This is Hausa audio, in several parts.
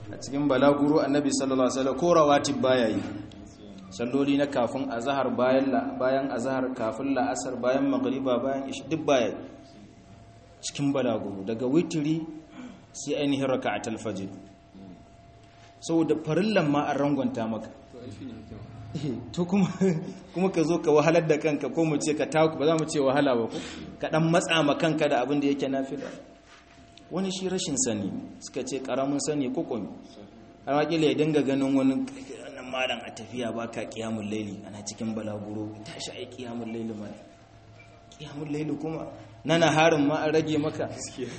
a cikin balaguro annabi sallallahu alaihi wasallam ko rawatib baya yi salloli na kafin azhar bayan bayan azhar kafin la'asar bayan magriba bayan ishi duk baya cikin balaguro daga witri sai ainihin raka'atul fajr saboda farillan ma an rangwanta maka to kuma kuma ka zo ka wahalar da kanka ko mu ce ka taku ba za mu ce wahala ba ko ka dan matsa ma kanka da abin da yake nafila wani shi rashin sani suka ce karamin sani ko komi har wakila ya dinga ganin wani nan malam a tafiya ba ka kiyamun laili ana cikin balaguro tashi ai kiyamun laili ma kiyamun laili kuma nana harin ma an rage maka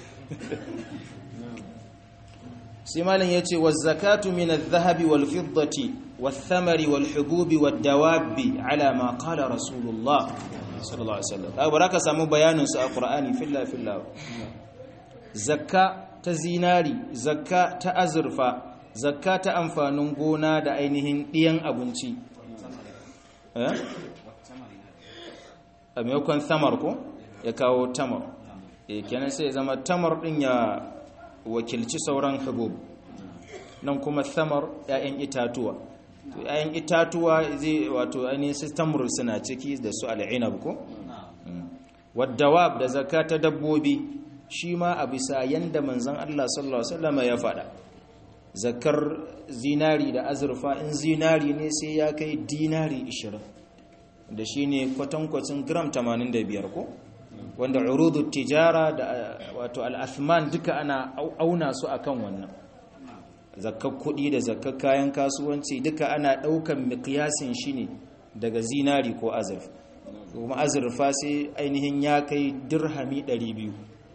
sai malam ya ce wa zakatu min adh-dhahabi wal fiddati wath-thamari wal hububi wad-dawabi ala ma qala rasulullah sallallahu alaihi wasallam ka baraka samu bayanin su a qur'ani filla filla zakka ta zinari zakka ta azurfa zakka ta amfanin gona da ainihin ɗiyan abinci a maimakon tamar ko ya kawo tamar e kenan sai zama tamar ɗin ya wakilci sauran hubub nan kuma tamar 'ya'yan itatuwa to 'ya'yan itatuwa zai wato ainihin su tamar suna ciki da su al'inab ko wadda da zakka ta dabbobi shi ma a bisa yanda manzan Allah sallallahu Alaihi wasallama ya faɗa zakar zinari da azurfa in zinari ne sai ya kai dinari 20 da shi ne kwatankwacin gram 85 ko wanda urudu tijara da wato al'athman duka ana auna su akan wannan zakar kuɗi da zakar kayan kasuwanci duka ana ɗaukan mikiyasin shi ne daga zinari ko azurfa kuma azurfa sai ainihin ya kai dirhami 200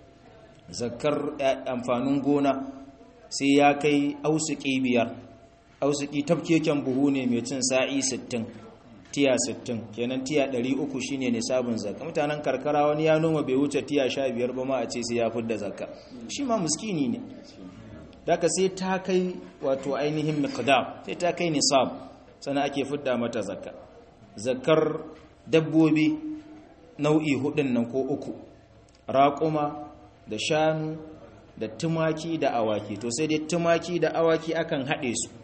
zakar amfanin gona sai ya kai ausuki biyar ausuki tafkeken buhu ne mai cin sa'i 60 tiya 60 kenan tiya 300 shine nisabin zakka mutanen karkara wani ya noma bai wuce tiya 15 ba ma a ce sai ya fidda zakka shi ma muskini ne daga sai ta kai wato ainihin miqdar sai ta kai nisab sannan ake fidda mata zakka zakkar dabbobi nau'i hudun nan ko uku raƙuma da shanu da tumaki da awaki to sai dai tumaki da awaki akan haɗe su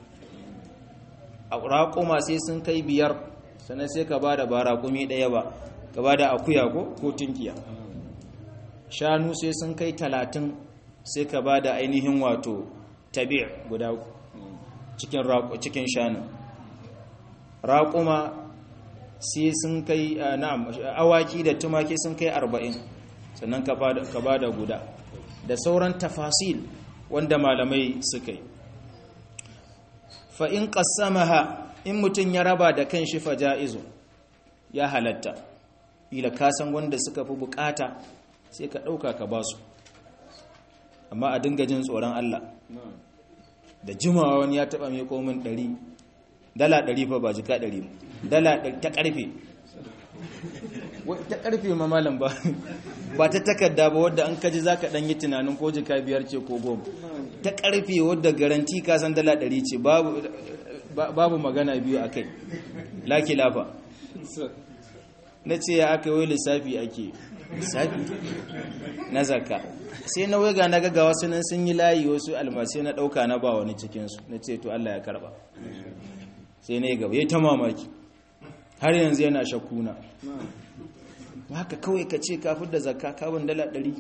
a raƙuma sai sun kai biyar sannan sai ka ba da ba raƙumi ɗaya ba ka ba da akuya ko ko tunkiya shanu sai sun kai talatin sai ka ba da ainihin wato tabi guda cikin shanu raƙuma sai sun kai na'am awaki da tumaki sun kai arba'in sannan ka ba da guda da sauran tafasil wanda malamai suka yi fa'in ƙasamaha in mutum ya raba da kan shi faja'izu ya halatta ila kasan wanda suka fi bukata sai ka ɗauka ka ba su amma a dinga jin tsoron Allah da jimawa wani ya taɓa mai komin ɗari dala ɗari fa ba jika ɗari dala ta ƙarfe ta karfe ma malam ba ba ta takarda ba wadda an kaji zaka dan yi tunanin ko jika biyar ce ko goma ta karfe wadda garanti ka san dala ɗari ce babu babu magana biyu akai laki lafa na ce ya aka yi lissafi ake lissafi na zakka sai na wega na ga wasu nan sun yi layi wasu almasai na ɗauka na ba wani cikinsu na ce to Allah ya karba sai na yi gaba ya ta mamaki har yanzu yana shakkuna haka kawai ka ce kafin da zakka kawon dala ɗari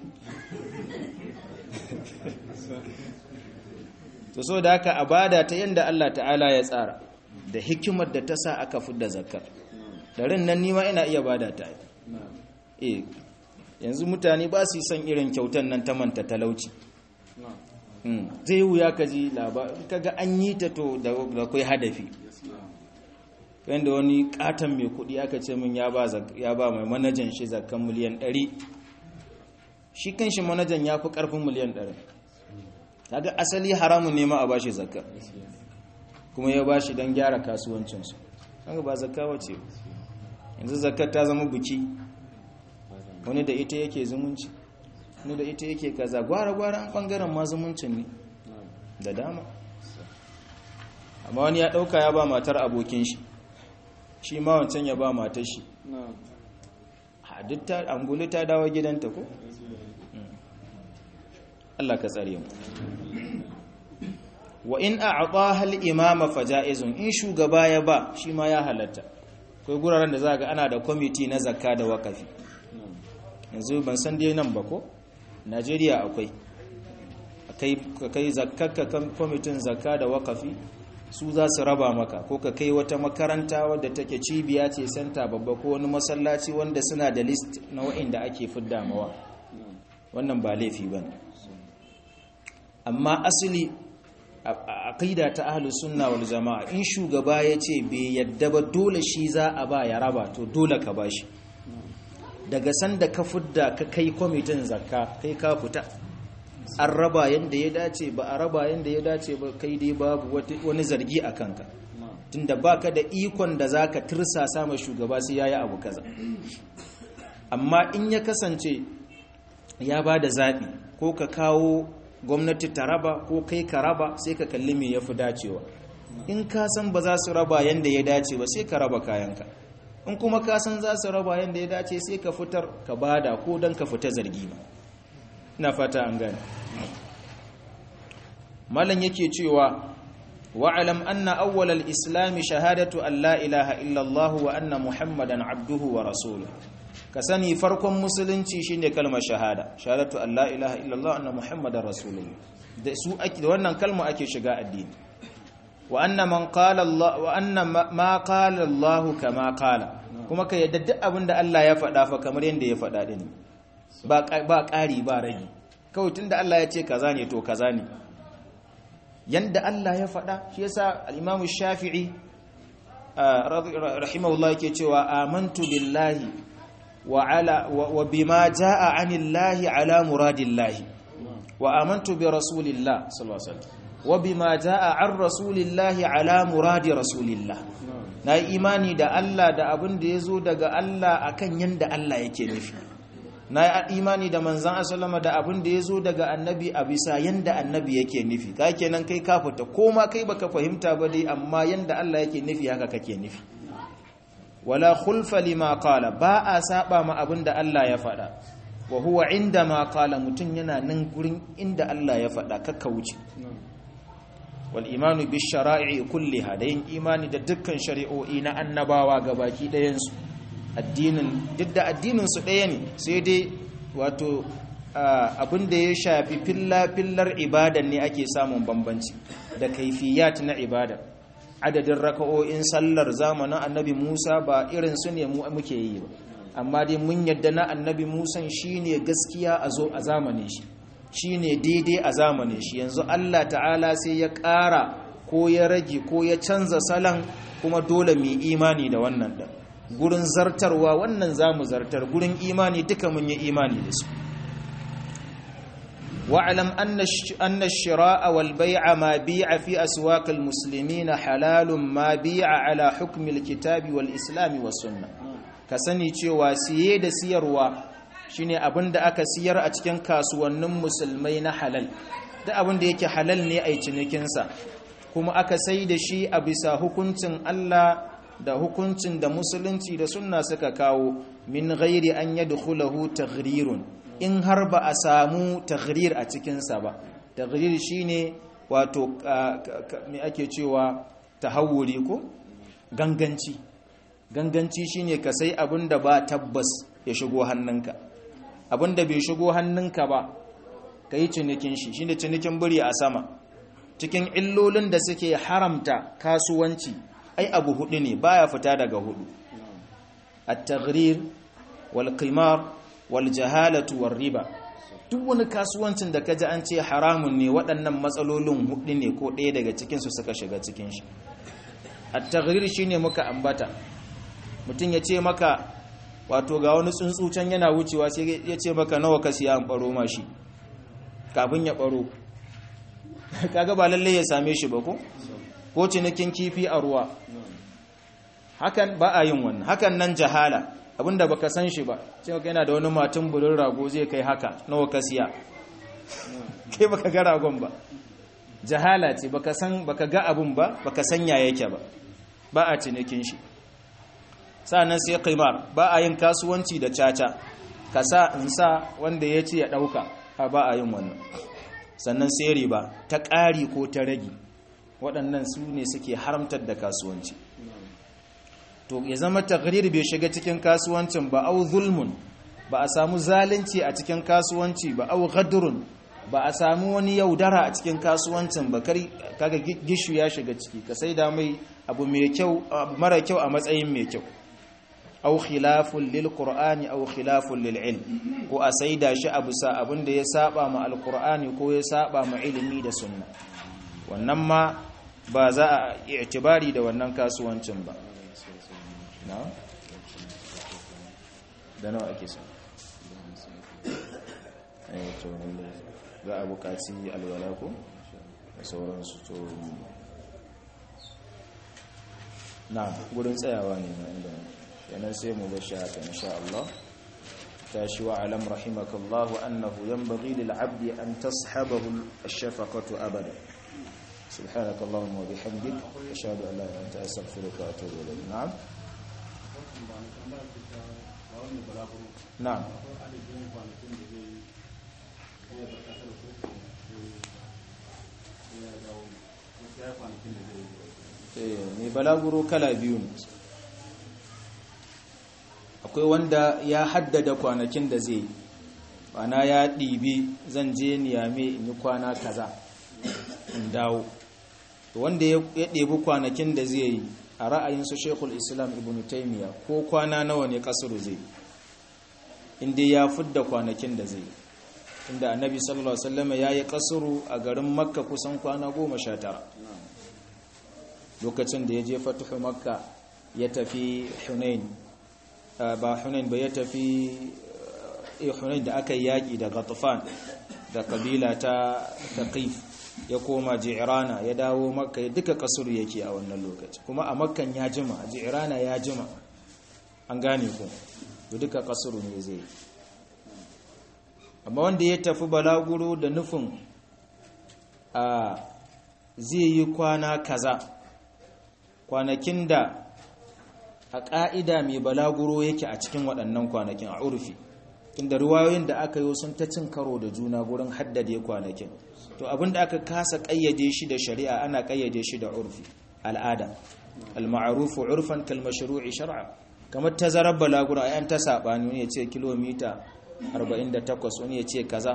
to so da haka abada ta yadda Allah ta'ala ya tsara da hikimar da ta sa aka fi da zakkar ɗarin nan nima ina iya bada ta e yanzu mutane ba su yi son irin kyautan nan ta manta talauci zai wuya ka ji labarin kaga an yi ta to da kai hadafi yadda wani katon mai kudi aka ce min ya ba mai manajan shi zakan miliyan 100 shi kan shi manajan ya fi karfin miliyan 100 kaga asali haramun nema a bashi zakka kuma ya bashi don gyara kasuwancinsu haka ba zakka wace yanzu zakka ta zama buki wani da ita yake zumunci wani da ita yake kaza gwara-gwara an bangaren ma zumuncin ne da dama amma wani ya dauka ya ba matar abokin shi shi ma wancan ya ba matar shi duk anguli ta dawo gidanta ko? Allah ka tsare mu wa in a'taha al-imama faja'izun in shugaba ya ba shi ma ya halatta kai guraren da za ga ana da kwamiti na zakka da wakafi yanzu ban san dai nan ba ko Najeriya akwai ka kai zakkarka kan kwamitin zakka da wakafi su za su raba maka ko ka kai wata makaranta wadda take cibiya ce santa babba ko wani masallaci wanda suna da list na wa'inda ake fidda mawa wannan ba laifi ba ne amma asali a aqida ta ahlus sunna wal jama'a in shugaba ya ce bai yadda ba dole shi za a ba ya raba to dole ka bashi daga sanda ka fidda ka kai kwamitin zakka kai ka fita an raba yadda ya dace ba a raba yadda ya dace ba kai dai babu wani zargi a kanka tunda baka da ikon da zaka tirsasa ma shugaba sai yayi abu kaza amma in ya kasance ya ba da zaɓi ko ka kawo gwamnati ta raba ko kai ka raba sai ka kalli me ya fi dacewa in ka san ba za su raba yadda ya dace ba sai ka raba kayanka in kuma ka san za su raba yadda ya dace sai ka fitar ka bada ko don ka fita zargi ba ina fata an gane malam yake cewa wa'alam anna awwalal islami shahadatu an la ilaha illallah wa anna muhammadan abduhu wa rasuluhu ka sani farkon musulunci shine kalmar shahada shahadatu an la ilaha illallah anna muhammadar rasulullah da su ake da wannan kalma ake shiga addini wa anna man qala allah wa anna ma qala allah kama qala kuma ka yadda duk abin da Allah ya faɗa fa kamar yanda ya faɗa din ba ba ƙari ba rage kawai tunda Allah ya ce kaza ne to kaza ne yanda Allah ya faɗa shi yasa al-Imam Shafi'i rahimahullah yake cewa amantu billahi وعلى وبما جاء عن الله على مراد الله وآمنت برسول الله صلى الله عليه وسلم وبما جاء عن رسول الله على مراد رسول الله na imani da Allah da abin da ya zo daga Allah akan yanda Allah yake nufi na imani da manzan asallama da abin da ya zo daga annabi a bisa yanda annabi yake nufi ka kenan kai ka fita ko ma kai baka fahimta ba dai amma yanda Allah yake nufi haka kake nufi wala khulfa lima qala ba a saba ma abinda Allah ya faɗa wa huwa inda ma qala mutun yana nan gurin inda Allah ya faɗa kakka wuce wal imanu bi shara'i kulliha da yin imani da dukkan shari'o'i na annabawa gabaki ɗayan su addinin duk da addinin su ɗaya ne sai dai wato abinda ya shafi filla fillar ibadan ne ake samun bambanci da kaifiyat na ibada adadin raka'o'in sallar zamanin annabi Musa ba irin su ne mu muke yi ba amma dai mun yadda na annabi Musa shine gaskiya a zo a zamanin shi shine daidai a zamanin shi yanzu Allah ta'ala sai ya ƙara ko ya rage ko ya canza salon kuma dole mu imani da wannan da gurin zartarwa wannan zamu zartar gurin imani duka mun yi imani da su واعلم أن أن الشراء والبيع ما بيع في أسواق المسلمين حلال ما بيع على حكم الكتاب والإسلام والسنة كسني cewa siye da siyarwa shine abinda aka siyar a cikin kasuwannin musulmai na halal da abinda yake halal ne a cinikin sa kuma aka sai da shi a bisa hukuncin Allah da hukuncin da musulunci da sunna suka kawo min ghairi an yadkhulahu taghrirun in har ba a samu taghrir a cikinsa ba taghrir shine wato me ake cewa tahawuri ko ganganci ganganci shine ka sai abin da ba tabbas ya shigo hannunka abin da bai shigo hannunka ba ka yi cinikin shi shine cinikin biri a sama cikin illolin da suke haramta kasuwanci ai abu hudu ne baya fita daga hudu at-taghrir wal qimar waljahalatu riba duk wani kasuwancin da kaji an ce haramun ne waɗannan matsalolin hudu ne ko ɗaya daga cikin su suka shiga cikin shi at-taghrir shine muka ambata mutum ya ce maka wato ga wani tsuntsu can yana wucewa sai ya ce maka nawa ka siya an baro mashi kafin ya baro kaga ba lalle ya same shi ba ko ko cinikin kifi a ruwa hakan ba a yin wannan hakan nan jahala abinda baka san shi ba cewa yana da wani matan burin rago zai kai haka nawa ka siya kai baka ga ragon ba jahala ce baka san baka ga abun ba baka san ya yake ba ba a cinikin shi sa'annan sai qimar ba a yin kasuwanci da caca ka sa in sa wanda ya ce ya dauka ba a yin wannan sannan sai riba ta ƙari ko ta rage waɗannan su ne suke haramtar da kasuwanci to ya zama taqrir bai shiga cikin kasuwancin ba au zulmun ba a samu zalunci a cikin kasuwanci ba au ghadrun ba a samu wani yaudara a cikin kasuwancin ba kaga gishu ya shiga ciki ka sai da mai abu mai kyau mara kyau a matsayin mai kyau au khilafun lil qur'ani au khilafun lil ilm ko a saida shi abu sa abin da ya saba ma alqur'ani ko ya saba ma ilimi da sunna wannan ma ba za a i'tibari da wannan kasuwancin ba na da nawa ake so eh to za a buƙaci alwala ko da sauransu to na gurin tsayawa ne na inda yanar sai mu bashi haka insha Allah tashi wa alam rahimakallahu annahu yanbaghi lil 'abdi an tashabahu ash-shafaqatu abada سبحانك اللهم وبحمدك أشهد أن لا إله إلا أنت أستغفرك وأتوب إليك نعم نعم mai balaguro kala biyu ne akwai wanda ya haddada kwanakin da zai ana ya ɗibi zan je niyame in yi kwana kaza in dawo wanda ya ɗebi kwanakin da zai yi a ra'ayinsu shekul islam ibn taimiyya ko kwana nawa ne kasuru zai inda ya fidda kwanakin da zai inda annabi sallallahu alaihi wasallam ya yi kasuru a garin makka kusan kwana goma sha tara lokacin da ya je fatuhu makka ya tafi hunain ba hunain ba ya tafi hunain da aka yi yaƙi da ghatafan da kabila ta taqif ya koma ji'rana ya dawo makka ya duka kasuru yake a wannan lokaci kuma a makkan ya jima a ji'rana ya jima an gane ku duka kasuru ne zai amma wanda ya tafi balaguro da nufin a zai yi kwana kaza kwanakin da a ƙa'ida mai balaguro yake a cikin waɗannan kwanakin a urfi inda ruwayoyin da aka yi sun ta cin karo da juna gurin haddade kwanakin to abin da aka kasa ƙayyade shi da shari'a ana ƙayyade shi da urfi al'ada al-ma'rufu urfan kal mashru'i shar'a kamar tazarar balaguro ayan ta sabani wani ya ce kilomita 48 wani ya ce kaza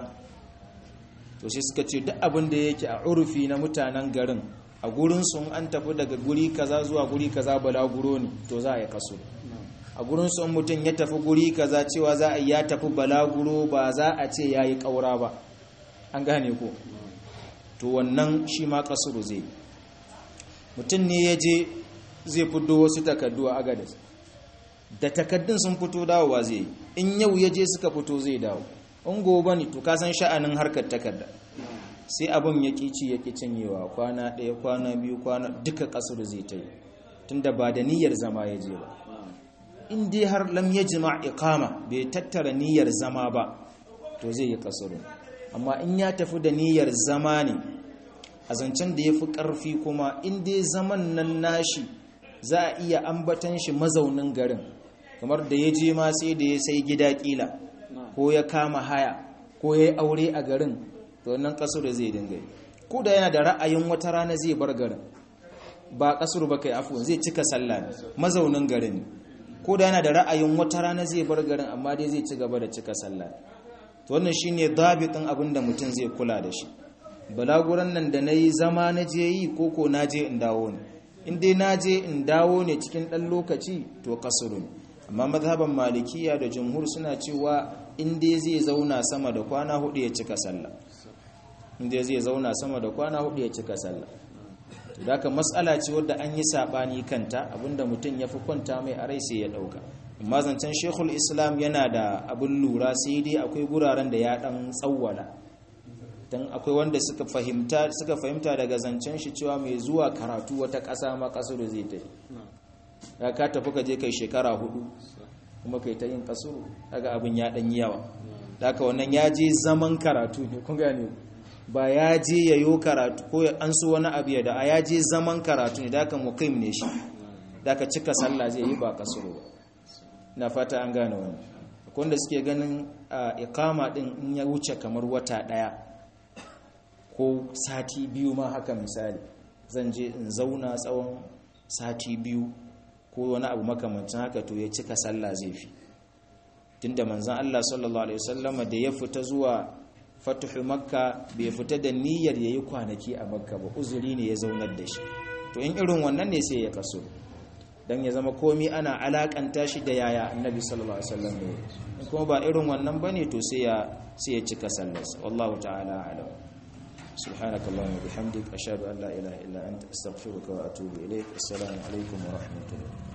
to shi suka ce duk abin da yake a urfi na mutanen garin a gurin sun an tafi daga guri kaza zuwa guri kaza balaguro ne to za a yi kaso a gurin sun mutum ya tafi guri kaza cewa za a ya tafi balaguro ba za a ce ya yi ƙaura ba an gane ko to wannan shi ma kasuru zai mutum ne ya je zai fito wasu takardu a agadis da takaddun sun fito dawowa zai yi in yau ya je suka fito zai dawo in gobe ne to kasan sha'anin harkar takarda sai abin ya ci ya cinyewa kwana ɗaya kwana biyu kwana duka kasuru zai ta yi tunda ba da niyyar zama ya je ba in dai har lam ya jima ikama bai tattara niyyar zama ba to zai yi kasuru amma in ya tafi da niyyar zama ne a zancen da ya fi ƙarfi kuma in dai zaman nan nashi za a iya ambatan shi mazaunin garin kamar da ya je ma sai da ya sai gida ƙila ko ya kama haya ko ya yi aure a garin to wannan kasuru zai dinga yi ko da yana da ra'ayin wata rana zai bar garin ba kasuru ba kai afu zai cika sallah ne mazaunin garin ne ko da yana da ra'ayin wata rana zai bar garin amma dai zai ci gaba da cika sallah to wannan shine dabitin abin da mutum zai kula da shi balaguran nan da nayi zama na je yi koko na je in dawo ne in dai na je in dawo ne cikin dan lokaci to kasuru ne amma mazhaban malikiya da jumhur suna cewa in dai zai zauna sama da kwana hudu ya cika sallah in dai zai zauna sama da kwana hudu ya cika sallah to da mas'ala ce wadda an yi sabani kanta abinda mutum ya fi kwanta mai a rai sai ya dauka amma zancen shekul islam yana da abin lura sai dai akwai guraren da ya dan tsawwala dan akwai wanda suka fahimta suka fahimta daga zancen shi cewa mai zuwa karatu wata ƙasa ma kasuru zai tafi ya ka tafi ka je kai shekara hudu kuma kai ta yin kasuru daga abin ya dan yawa daga wannan ya je zaman karatu ne kun gane ba ya je yayo karatu ko an so wani abu ya da ya je zaman karatu ne daga muqim ne shi daga cika sallah zai yi ba kasuru ba na fata an gane wannan akwai wanda suke ganin ikama din in ya wuce kamar wata daya ko sati biyu ma haka misali zan je in zauna tsawon sati biyu ko wani abu makamancin haka to ya cika sallah zai fi tunda manzon Allah sallallahu alaihi wasallama da ya fita zuwa fatuhu makka bai fita da niyyar yayi kwanaki a makka ba uzuri ne ya zaunar da shi to in irin wannan ne sai ya kaso dan ya zama komi ana alakanta shi da yaya annabi sallallahu alaihi wasallam ne kuma ba irin wannan bane to sai ya sai ya cika sallarsa wallahu ta'ala alam سبحانك اللهم وبحمدك أشهد أن لا إله إلا أنت أستغفرك وأتوب إليك السلام عليكم ورحمة الله